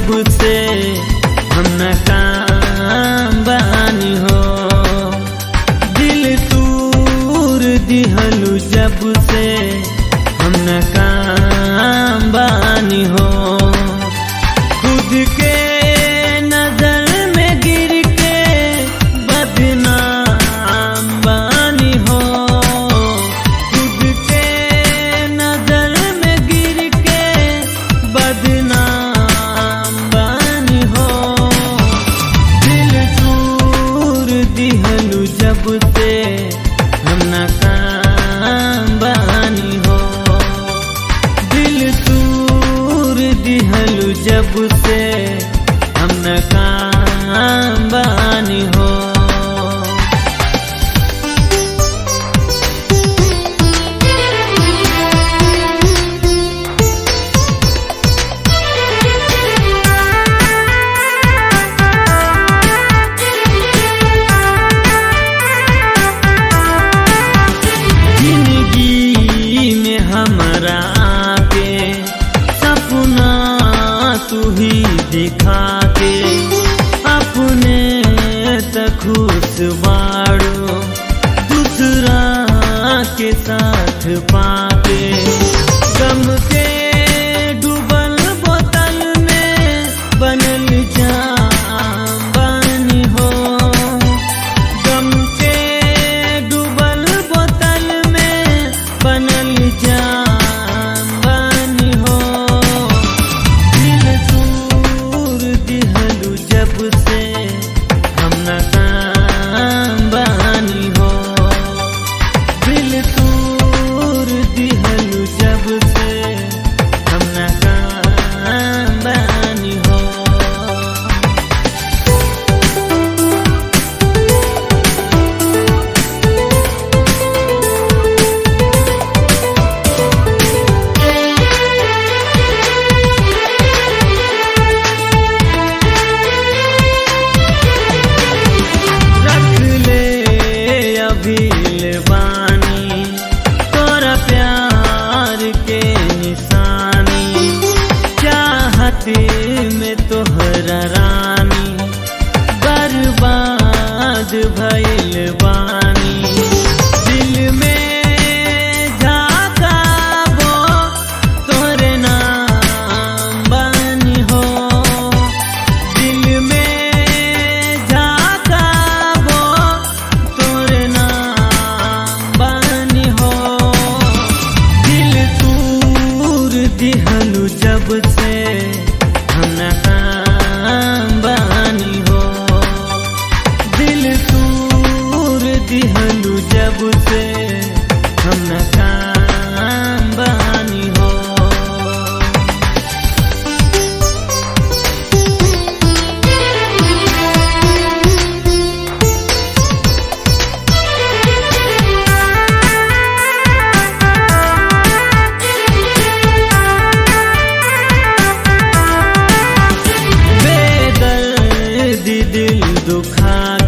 जब से हम न काम बानी हो दिल तूर दिहलू जब से हम न काम बानी हो खुद के नजर में गिर के बदनाम बानी हो खुद के नजर में गिर के बदनाम बानी हो दिल चूर दिहलू जब से हम न काम बानी हो दिल तूर दिहलू जब से हम न काम बानी हो जिंदगी में हमारा के सपना तू ही दिखा के अपने तक खुश बाड़ो दूसरा के साथ पाके गम के डूबल बोतल में बनल जाम बानी हो गम के डूबल बोतल में बनल जाम बानी हो दिल दूर दिहलू जब से हम न काम बानी हो दिल दूर दिहलू जब से हम न काम बानी हो रख ले अभील बानी तोरा प्यार के निशानी चाहते में तोहरा रानी बर्बाद भइल बानी दिल में झाकाबो तोरे नाम बानी हो दिल में झाकाबो तोरे नाम बानी हो दिल तूर दिहलू जब से हम न काम बानी हो दिल तूर दिहलू जब से हम न काम बानी हो बेदर्द दिल दुखा